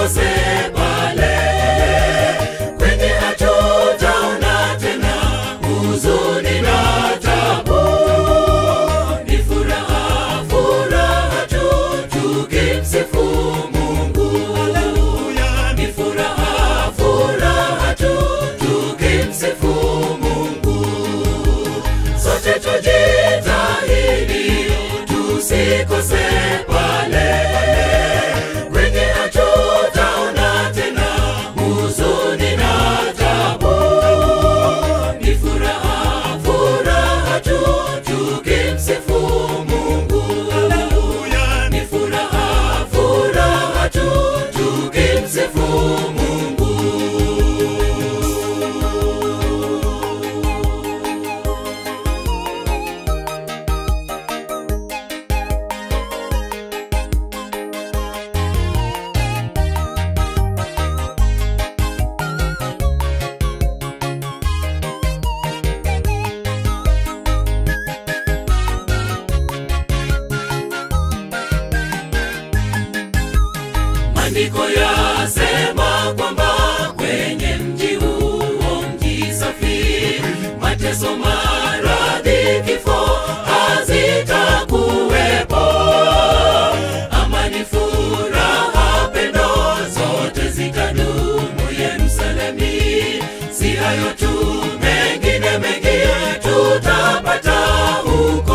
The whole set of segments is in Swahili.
tusikose pale kwenye hatutaona tena huzuni na tabu ni furaha furaha tu tukimsifu mungu ni furaha furaha tu tukimsifu mungu sote tujitahidi tusikose pale kwenye hatutaona tena huzuni na tabu ni furaha furaha tu tukimsifu mungu ni furaha furaha tu tukimsifu mungu Maandiko yasema kwamba kwenye mji huo mji safi, mateso, maradhi, kifo hazitakuwepo. Amani, furaha, pendo zote zitadumu Yerusalemi. Si hayo tu, mengine mengi tutapata huko.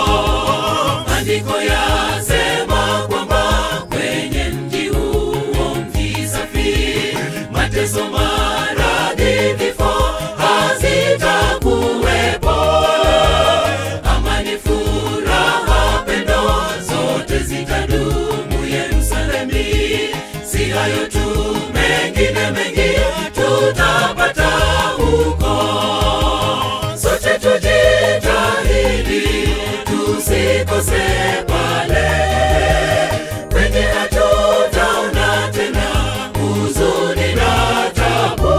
Maandiko yasema kwamba kwenye mji huo mji safi, mateso, maradhi, vifo hazitakuwepo. Amani, furaha, pendo zote zitadumu Yerusalemi. Si hayo tu, mengine mengi tutapata huko sote tujitahidi tusikose pale kwenye hatutaona tena huzuni na tabu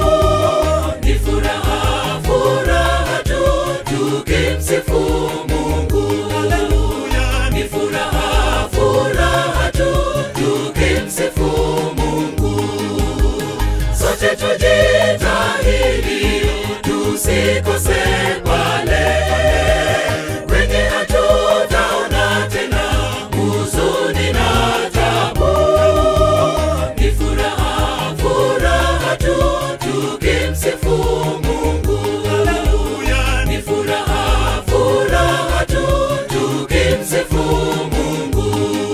ni furaha furaha tu tukimsifu mungu ni furaha furaha tu tukimsifu mungu sote tujitahidi tusikose pale kwenye hatutaona tena huzuni na tabu ni furaha furaha tu tukimsifu mungu ni furaha furaha tu tukimsifu mungu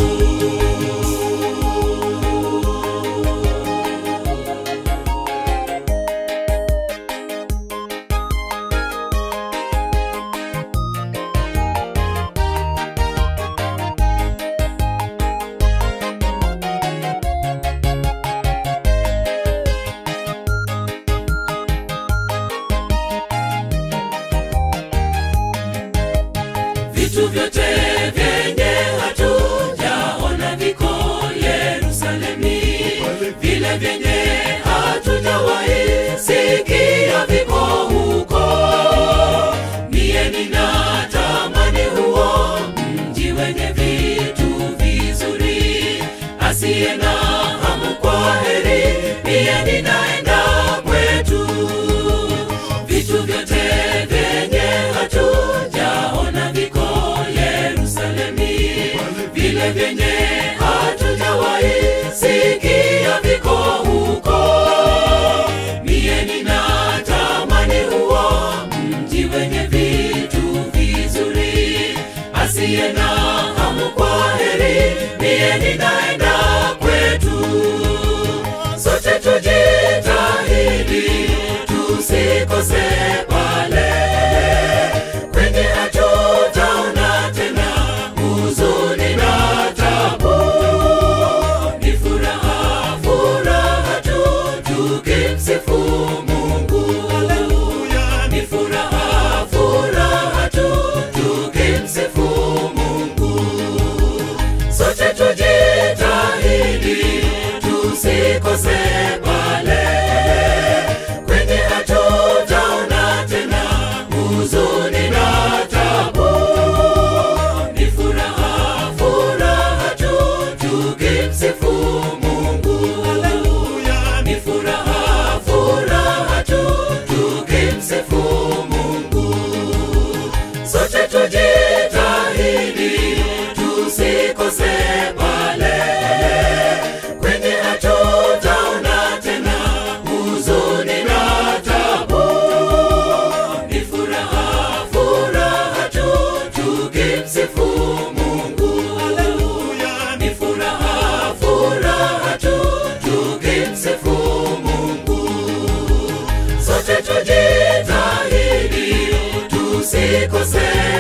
vitu vyote vyenye hatujaona viko Yerusalemi, vile vyenye hatujawahi sikia viko huko. Mie ninatamani huo mji wenye vitu vizuri, asiye na hamu kwa heri, mie ninaenda kwetu vitu vyote vyenye hatujaona viko Yerusalemi, vile vyenye hatujawahi sikia viko huko. Mie ninatamani huo mji wenye vitu vizuri, asiye na hamu kwa heri, mie ninaenda kwetu sote tujitahidi tusikose pale kwenye hatutaona tena huzuni na tabu ni furaha furaha tu tukimsifu mungu ni furaha furaha tu tukimsifu mungu sote tujitahidi tusikose pale kwenye hatutaona tujitahidi tusikose pale kwenye hatutaona tena huzuni na tabu ni furaha furaha tu tukimsifu mungu ni furaha furaha tu tukimsifu mungu sote tujitahidi tusikose